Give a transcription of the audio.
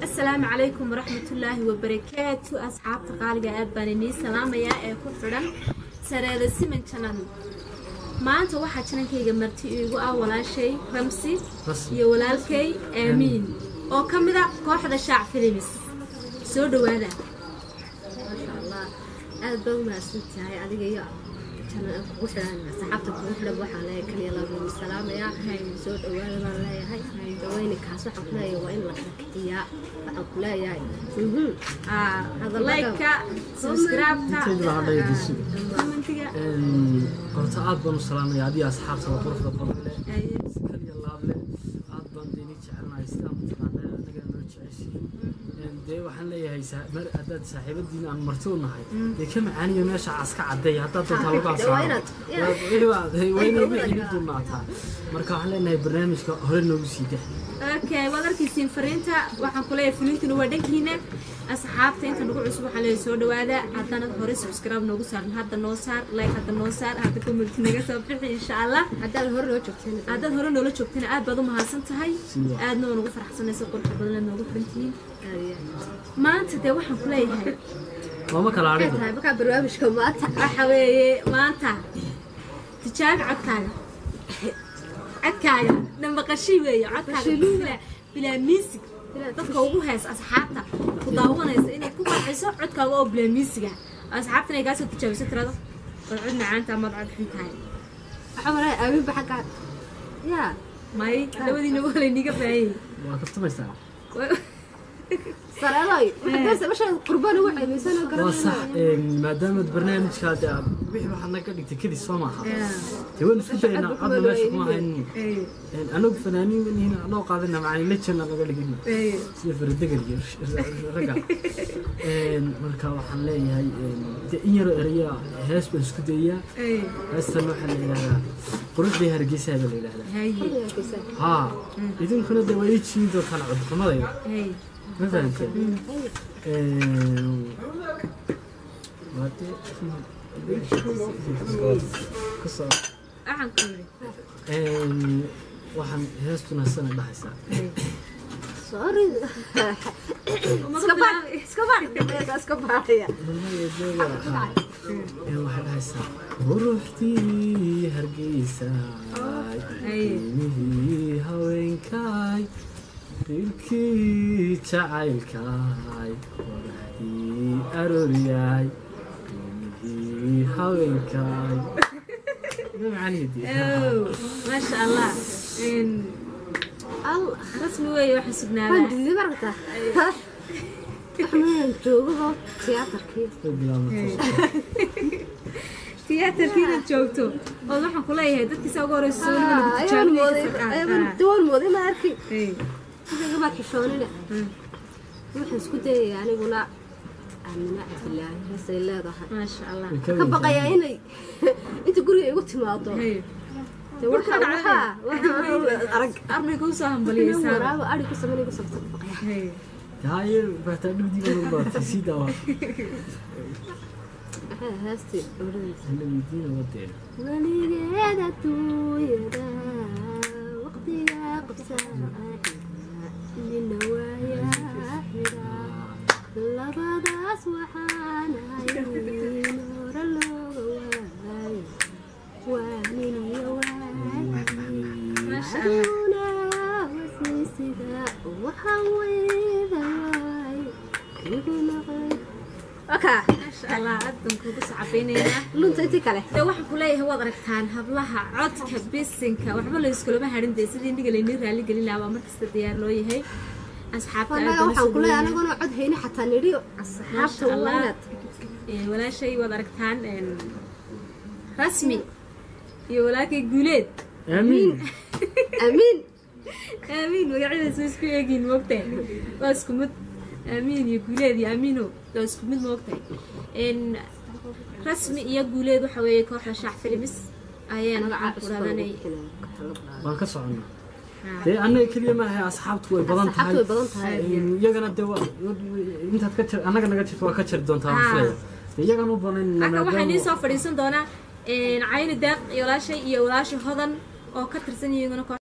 asalaamu calaykum waraxmatullaahi wabarakaatu asxaabta qaaliga aad baan inii salaamayaa ee ku xidhan sareeda siman janan maanta waxaa janankayga marti iigu ah walaashay ramsi iyo walaalkay aamiin oo ka mid a kooxda shaac filimis soo dhawaada maasha allah aad baa u mahadsantahay adiga iyo kugu xidhan saxaabta kugu xidhan waxaan leeyahay kaliya laabuu salaamayaa soo dhawaada baan leeyahay daweyninkaas waxaan ku leeyahay waa in la kiciyaa waxaan ku leeyahay layka subscribe-ta commentiga horta aad baan u salaamaya adiga asxaabta waa quruxda badan leh si kaliya laab leh aad baan deeni jecelnahay sidaa mataqaanaa annaga noo jeceshiin dee waxaan leeyahay sa- mar haddaad saaxiibadiina aan marti u nahay dee ka macaaniyo meesha caska cadeey haddaad doontaa lagu Waa asaaro inaad- yeah. waa inay wixii dunnaataa marka waxaan leenahay barnaamijka hore noogu sii dex okay waad arkaysiin fariinta waxaan ku leeyahay filiintuna waa dhankiina asxaabta inta nagu cusub waxaa leeyahay soo dhawaada haddana hore subscribe noogu saaran hadda noo saar like hadda noo saar hadda comment naga soo bixi insha allah haddaad hore noo joogteen haddaad hore noola joogtana aad baad u mahadsan tahay Sidaa. aadna waa nagu faraxsanaysa quruxda badan aad noogu xiran tihiin aad iyo aad. maanta dee waxaan ku leeyahay looma kala maxay adhigo tahay markaa barnaamijka maanta waxa weeye maanta tijaabi codkaaga codkaaga nambaqashii weeye codkaaga bilaa- bilaa miisig dadka ugu hees asxaabta ku daawanaysa inaad ku farxiso codkaaga oo bilaa miisiga asxaabta inay kaasoo tijaabiso tirado war cod macaanta amaad cod xun tahay waxaa malaya aaminba xaggaa yaa may labadiina waa layniga baahanyay waa kaftamaysaa sareedoy haddaase meesha qurbaan ugu ceebaysan oo waa sax garanayna maadaamaad barnaamijkaa dee aad wixii waxaad naga dhigtay kadib soo maaha dee waan isku daynaa codna meesha kuma haynin anagu fanaaniin manihin anoo qaadana macani lejana naga dhigin sida faradegan iyo ragga marka waxaan leeyahay dee in yaroo eraya hees baan isku dayaa heestan waxaa la yidhahdaa quruxdii hargeysaa baa la yidhahdaa haye haa idinkuna dee waa ii jiin doontaan codxumadayda haye ma fahamteen waa dee kusoo waxaan ku yidhi waxaan heestuna sana dhahaysaa sorry iska baad iska baad iska baadaya waxay dhahaysaa quruxdii hargeysa qiimihii haweenkaay dilkii jacaylkaay qoraxdii arooryaay qiimihii haweenkaay ma macanihiidii Oh, maasha allah Een, allah rasmi weeye waxa waan sugnaadaa diiday marata waxmaan joogaba tiyaatarkii tiyaatarkiina joogto oo waxaan ku leeyahay dadkiisa ugu horeysa soo weliba ayaan mooday tijaabinaysa waan mooday ma arki igama xishoonina waxaan isku dayaya aniguna aamina cabdilaahi heesay leedahay maasha allah ka baqayaa inay inta guriga igu timaado Hey, dee waxaa waxaa waxaa arag armayga usoo hambaliyeysaa waraaba ari ku sameyn igu sabta ka baqaya Hey, haye baataa dhowdiiba lagu baatay sii daawa maxay heestii gabadhadiisa hala weydiina wadeena weligeed adduunyada waqtiga qabsaaxiga nina waayaa xiga labadaas waxaan ahay hore looga waayo waa nin iyo waagi maasha allah aduna wasiisida waxaan weyda waay igu naqay oka maasha allah adan kugu sacabaynaynaa lunta intii kale dee waxaan ku leeyahay waad aragtaan hablaha codka bisinka waxba la iskulama harin dee sidii indiga laynii raali gelin lahaa baa markasta diyaar loo yahay asxaabta aad annaga baan waxaan usoo ku leeyahay dhaweynaa. anaguna cod hayni xataa nidhi Maasha asxaabta waa Allah. inaad Ee, walaashay waad aragtaan een, rasmi iyo walaalkay guuleed aamiin amiin aamiin magacyadaas way isku eegiin moogtahay waa isku mid aamiin iyo guuleed iyo aamiino waa isku mid moogtahay Een, rasmi iyo guuleed waxa weeye kooxda shaac filimis ayaan waxaan ku dhahdanay waan ka soconnaa dee annaga keliya maahay asxaabtu way badan tahay asxaabtu way badan tahay iyagana dee waa intaad ka jir annaga naga jirto waa ka jiri doontaa Ah. waan filaya dee iyagana u banan halkan waxaa nii soo fadhiisan doonaa een, cayni deeq iyo walaashay iyo walaasha hodan oo ka tirsan iyaguna kooxda